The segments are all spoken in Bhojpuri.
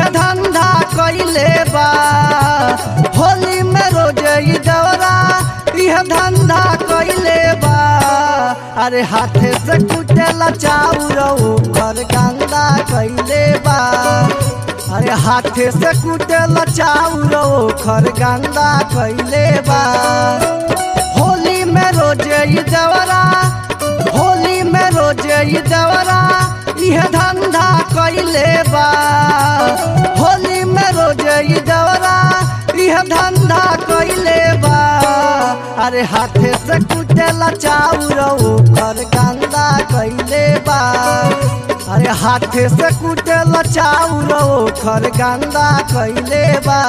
यह धंधा कैले बा होली में रोज ई दौरा यह धंधा कैले बा अरे हाथे से कुटेला चाउर घर गंदा कैले बा अरे हाथे से कुटेला चाउर घर गंदा कैले बा होली में रोज ई दौरा होली में रोज ई दौरा यह धंधा कैले बा होली में रोज ई दौरा यह धंधा कैले बा अरे हाथे से कुटेला चाउर ओकर गंदा कैले बा अरे हाथे से कुटेला चाउर ओकर गंदा कैले बा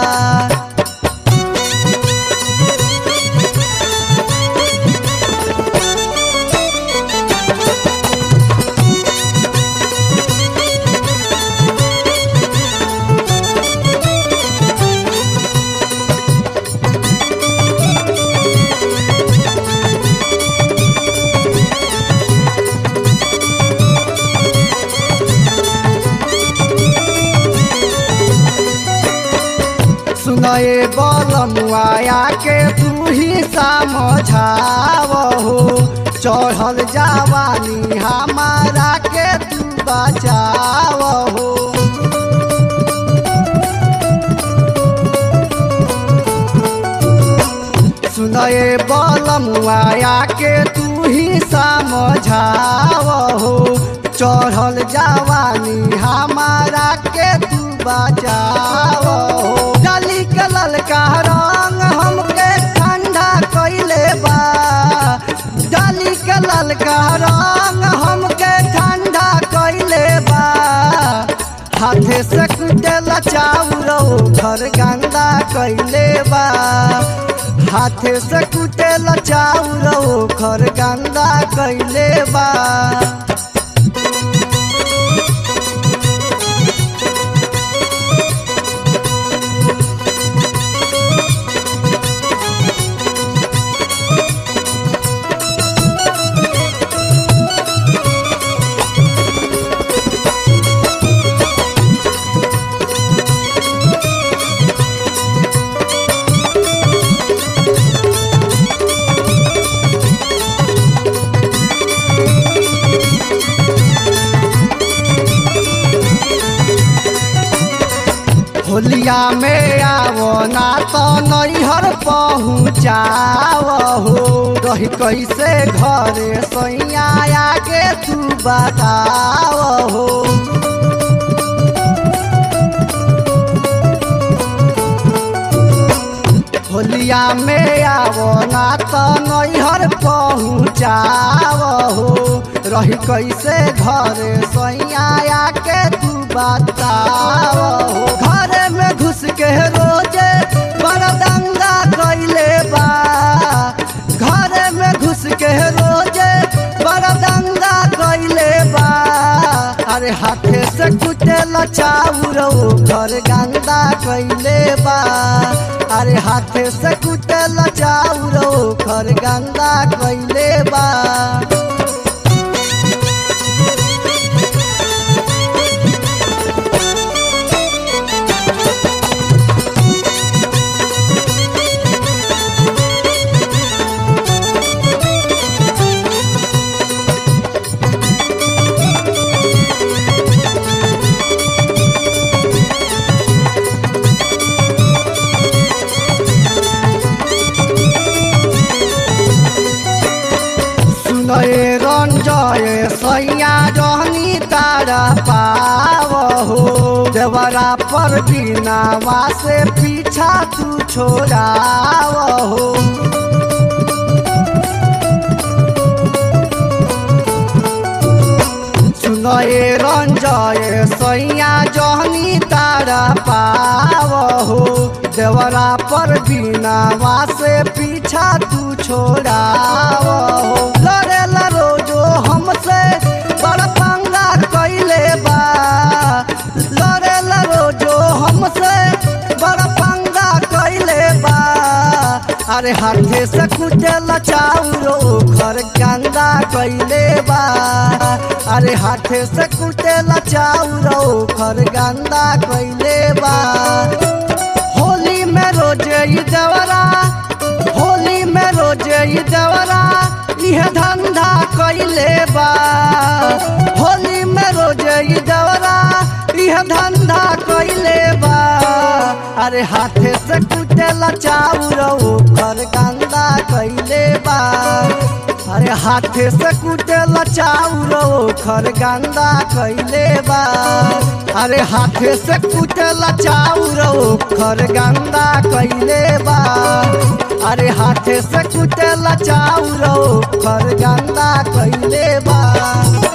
सुनए बलमुआया के तू ही समझाव हो चढ़ल जवानी हमारा के तू बचाव हो सुनए बलमुआया के तू ही समझाव हो चढ़ल जवानी हमारा के तू बचाव हो डाली के ललका रंग हमके ठंडा कैले बा डाली के ललका रंग हमके ठंडा कैले बा हाथे से कुटेला चाउर घर गंदा कैले बा हाथे से कुटेला चाउर घर गंदा कैले बा होलिया में आवो ना तो नैहर पहुँचाव हो रही कैसे घरे सैया आगे तू बताव हो होलिया में आवो ना तो नैहर पहुँचाव हो रही कैसे घरे सैया आके तू बताव हो घरे में घुस के रोजे बड़ा दंगा कैले बा घरे में घुस के रोजे बड़ा दंगा कैले बा अरे हाथे से कुटेला चाउर घर गंदा कैले बा अरे हाथे से कुटेला चाउर घर गंदा कैले बा सुनए रंजय सैया रहनी तारा पाव हो देवरा पर बिनावा से पीछा तू छोड़ाव हो सुनए रंजय सैया जहनी तारा पाव हो देवरा पर बिनावा से पीछा तू छोड़ाव हो लड़ेला रोजो हमसे बड़ा पंगा कैले बा लड़ेला रोजो हमसे बड़ा पंगा कैले बा अरे हाथे से कुटेला चाउरो घर गंदा कैले बा अरे हाथे से कुटेला चाउरो घर गंदा कैले बा होली में रोजे ई देवरा होली में रोजे ई देवरा इह धंधा कैले बा होली में रोजे ई देवरा इह धंधा कैले बा अरे हाथे से कुटेला चाउरो घर गंदा कैले बा अरे हाथे से कुटेला चाउरो घर गंदा कैले बा अरे हाथे से कुटेला चाउरो घर गंदा कैले बा अरे हाथे से कुटेला चाउरो घर गंदा कैले बा